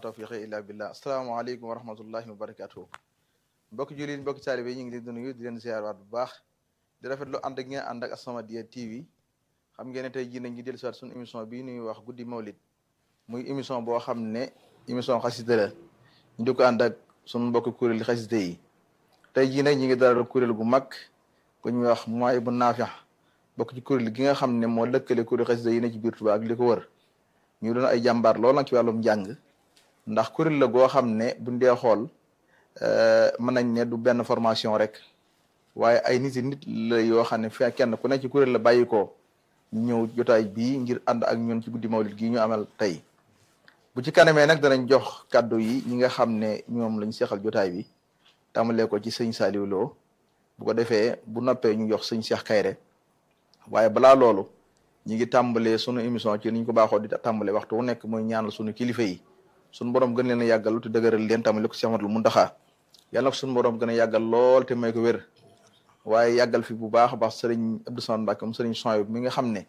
tawfiqi illa billah asalaamaaleykum wa rahmatullahi wa barakatuhu mbokki jullit mbokki taalibe yi ñu ngi leen di nuyu di leen ziarwaat bu baax di rafetlu ànd ak ngeen ànd ak As-Samadiyya TV xam ngeen ne tey jii nañ ngi dellu siwaat suñu émission bii ñuy wax guddi mawlid muy émission boo xam ne émission xasida la ñu di ko ànd ak suñu mbokki kuréel xasida yi tey jii nag ñi ngi dalal kuréel gu mag ku ñuy wax mooy bu naafiya bokk ci kuréel gi nga xam ne moo lëkkale kuréel xasida yi ne ci biir Tuubaa ak li ko wër ñu doon ay jàmbaar lool nag ci wàllum njàng ndax kuréel la goo xam ne buñ dee xool mën nañ ne du benn formation rek waaye ay nit nit la yoo xam ne fi kenn ku ne ci kuréel la bàyyi ko ñëw jotaay bii ngir ànd ak ñun ci guddi mawlid gii ñu amal tey bu ci kanamee nag danañ jox kàddu yi ñi nga xam ne ñoom lañ seexal jotaay bi tàmbalee ko ci sëñ Saliou Lo bu ko defee bu noppee ñu jox sëñ Cheikh Kayre waaye balaa loolu ñi ngi tàmbalee sunu émission ci niñ ko baaxoo di tàmbalee waxtu wu nekk mooy ñaanal sunu kilifa yi sunu borom gën leen a yàggal te dëgëral leen tàmbale ko Cheikh Ahmadul Muntaxa yàlla na sunu borom gën a yàggal lool te may ko wér waaye yàggal fi bu baax a baax sëriñ Abdou Samad Mbacke sëriñ Soy mi nga xam ne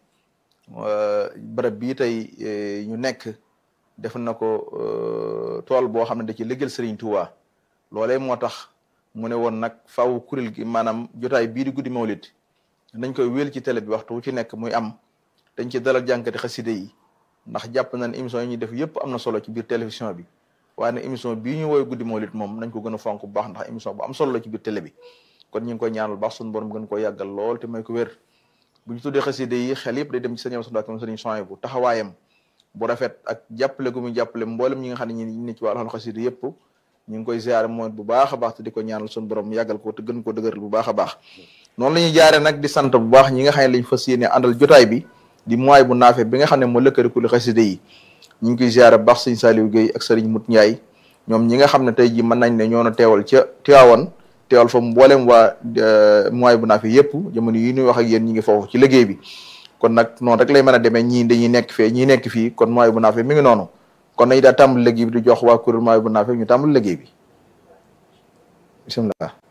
barab bii tey ñu nekk def na ko tool boo xam ne da ci liggéeyal sëriñ Touba loolee moo tax mu ne woon nag faaw kuréel gi maanaam jotaay bii di guddi mawlid nañ koy wéel ci télé bi waxtu wu ci nekk muy am dañ ci dalal jànkati xaside yi ndax jàpp nañ émission yi ñuy def yëpp am na solo ci biir télévision bi waaye nag émission bii ñu woy guddi mawlid moom nañ ko gën a fonk bu baax ndax émission bu am solo la ci biir télé bi kon ñu ngi koy ñaanal baax suñu borom gën ko yàggal lool te may ko wér bu ñu tuddee xaside yi xel yëpp day dem ci sëñ Amsa sëriñ Soy bu taxawaayam bu rafet ak jàppale gu muy jàppale mboolem ñi nga xam ne ñi ne ci wàllu xaside yëpp ñu ngi koy ziare mooy bu baax a baax te di ko ñaanal suñu borom yàggal ko te gën ko dëgëral bu baax a baax noonu la ñuy jaare nag di sant bu baax ñi nga xam ne lañ fas yéene àndal jotaay bi di mooy bu naafe bi nga xam ne moo lëkkale ku li xaside yi ñu ngi koy ziare bu baax sëñ Saliou Guèye ak sëriñ Mut Ndiaye ñoom ñi nga xam ne tey ji mën nañ ne ñoo na teewal ca Tiwaawan teewal fa mboolem waa mooy bu naafe yëpp jamono yi ñuy wax ak yéen ñi ngi foofu ci liggéey bi kon nag noonu rek lay mën a demee ñii dañuy nekk fee ñii nekk fii kon mooy bu naafe mi ngi noonu kon nañu daal tàmbali liggéey bi di jox waa kuréel mooy bu naafe ñu tàmbali liggéey bi bisimilah